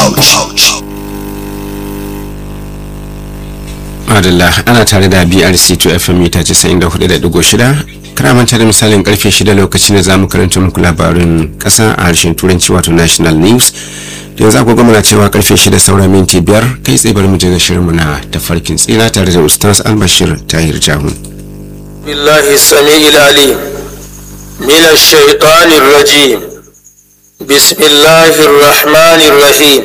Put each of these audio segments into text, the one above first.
Madalla ana tare da BRC 2 FM mita 94.6 kana manta da misalin karfe 6 lokacin da zamu karanta muku labarin kasa a harshen turanci wato national news da yanzu agogo muna cewa karfe 6 saura minti biyar kai tsaye bari mu je ga shirinmu na tafarkin tsira tare da ustaz albashir tahir jahun بالله السميع العليم من الشيطان الرجيم بسم الله الرحمن الرحيم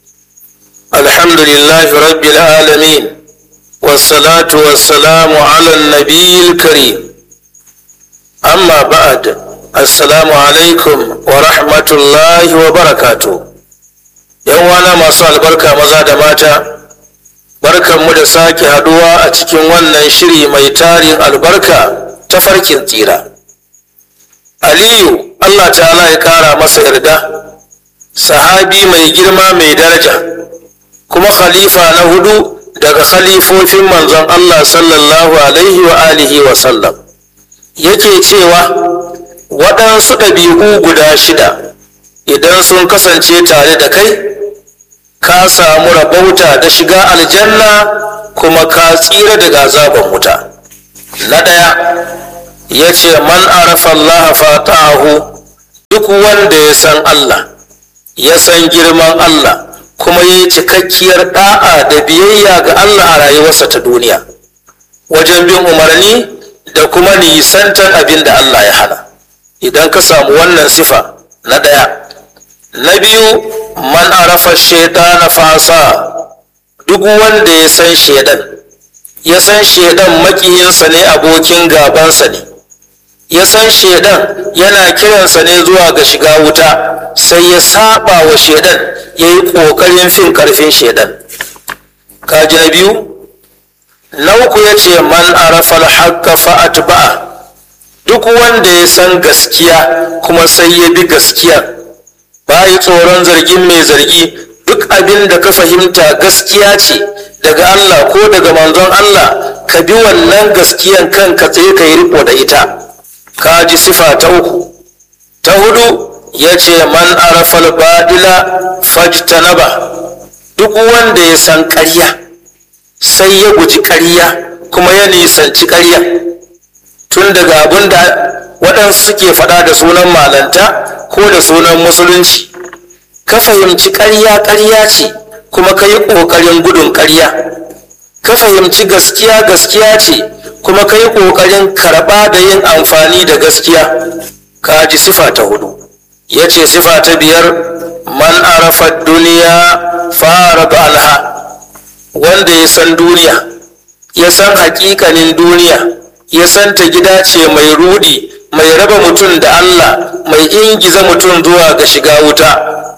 الحمد لله رب العالمين والصلاة والسلام على النبي الكريم أما بعد السلام عليكم ورحمة الله وبركاته يوانا ما صال بركة مزاد ماتا barkanmu da sake haduwa a cikin wannan shiri mai tarin albarka ta farkin tsira aliyu allah ta'ala ya kara masa yarda sahabi mai girma mai daraja kuma khalifa na hudu daga khalifofin manzon allah sallallahu alaihi wa alihi wa sallam yake cewa waɗansu ɗabi'u guda shida idan sun kasance tare da kai ka samu rabauta da shiga aljanna kuma ka tsira daga azaban wuta na ɗaya ya ce man arafa Allah fata'ahu duk wanda ya san Allah ya san girman Allah kuma ya yi cikakkiyar ɗa'a da biyayya ga Allah a rayuwarsa ta duniya wajen bin umarni da kuma nisantar abin da Allah ya hana idan ka samu wannan sifa na ɗaya na biyu man arafa shaitana fasa duk wanda ya san shaidan ya san shaidan makiyinsa ne abokin gabansa ne ya san shaidan yana kiransa ne zuwa ga shiga wuta sai ya saba wa shaidan ya yi ƙoƙarin fin ƙarfin shaidan kaji na biyu na uku ya ce man arafa alhaqqa fa'at ba'a duk wanda ya san gaskiya kuma sai ya bi gaskiyar bayi tsoron zargin mai zargi duk abin da ka fahimta gaskiya ce daga Allah ko daga manzon Allah ka bi wannan gaskiyan kanka tsaye ka yi riko da ita ka ji sifa ta uku ta hudu ya ce man arafal badila fajtanaba duk wanda ya san ƙarya sai ya guji ƙarya kuma ya nisanci ƙarya tun daga abin da waɗansu suke faɗa da sunan malanta ko da sunan musulunci ka fahimci ƙarya ƙarya ce kuma ka yi ƙoƙarin gudun ƙarya ka fahimci gaskiya gaskiya ce kuma ka yi ƙoƙarin karɓa da yin amfani da gaskiya ka ji sifa ta hudu ya ce sifa ta biyar man arafa duniya fara anha wanda ya san duniya ya san haƙiƙanin duniya ya san ta gida ce mai rudi mai raba mutum da Allah mai ingiza mutum zuwa ga shiga wuta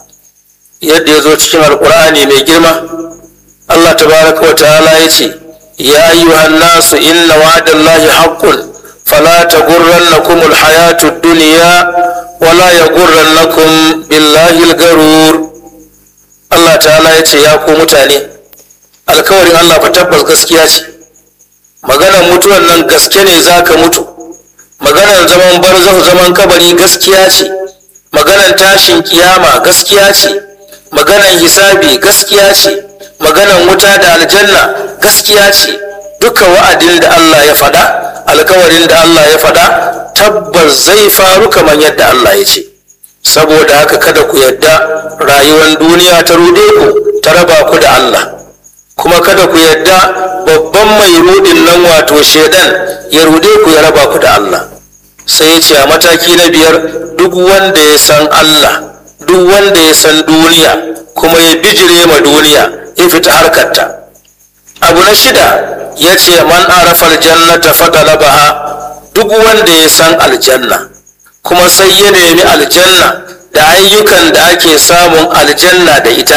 yadda ya zo cikin alkur'ani mai girma Allah tabaraka wa ta'ala ya ce ya ayyuhan nasu inna wa'dallahi haqqun fala taghurrannakum alhayatu ad-dunya wala yaghurrannakum billahi al-garur Allah ta'ala ya ce ya ku mutane alkawarin Allah fa tabbas gaskiya ce maganar mutuwan nan gaske ne zaka mutu maganar zaman barzahu zaman kabari gaskiya ce maganar tashin kiyama gaskiya ce maganar hisabi gaskiya ce maganar wuta da aljanna gaskiya ce duka wa'adin da Allah ya faɗa alkawarin da Allah ya faɗa tabbas zai faru kamar yadda Allah ya ce saboda haka kada ku yadda rayuwar duniya ta rude ku ta raba ku da Allah kuma kada ku yadda babban mai rudin nan wato shedan ya rude ku ya raba ku da Allah sai ya ce a mataki na biyar duk wanda ya san Allah duk wanda ya san duniya kuma ya bijire ma duniya ya fita harkarta abu na shida ya ce man arafa aljannata fadalabaha duk wanda ya san aljanna kuma sai ya nemi aljanna da ayyukan da ake samun aljanna da ita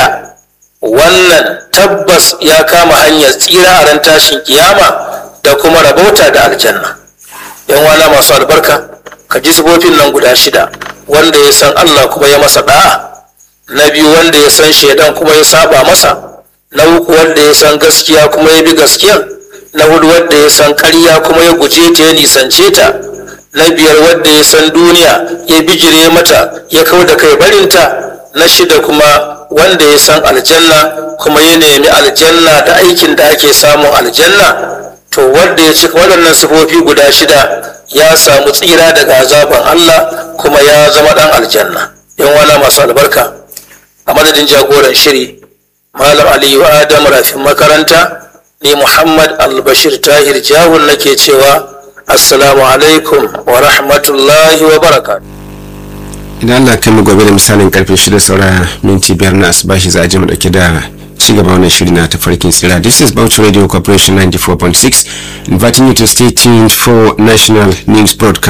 wannan tabbas ya kama hanyar tsira a ran tashin kiyama da kuma rabauta da aljanna yan wana masu albarka ka ji sifofin nan guda shida wanda ya san Allah kuma ya masa da'a na biyu wanda ya san shaidan kuma ya saba masa na uku wanda ya san gaskiya kuma ya bi gaskiya na hudu wanda ya san ƙarya kuma ya guje ta ya nisance ta na biyar wanda ya san duniya ya bijire mata ya kau da kai barinta na shida kuma wanda ya san aljanna kuma ya nemi aljanna da aikin da ake samun aljanna to wanda ya cika waɗannan sifofi guda shida ya samu tsira daga azaban Allah kuma ya zama ɗan aljanna yan wana masu albarka a madadin jagoran shiri malam aliyu adam rafin makaranta ni muhammad albashir tahir jahun nake cewa assalamu alaikum wa rahmatullahi wa barakatuh idan Allah kai mu gobe da misalin karfe 6 saura minti biyar na asubashi za a je mu dauke da ci gaba wannan shiri na tafarkin tsira this is Bauchi Radio Corporation 94.6 inviting you to stay tuned for national news broadcast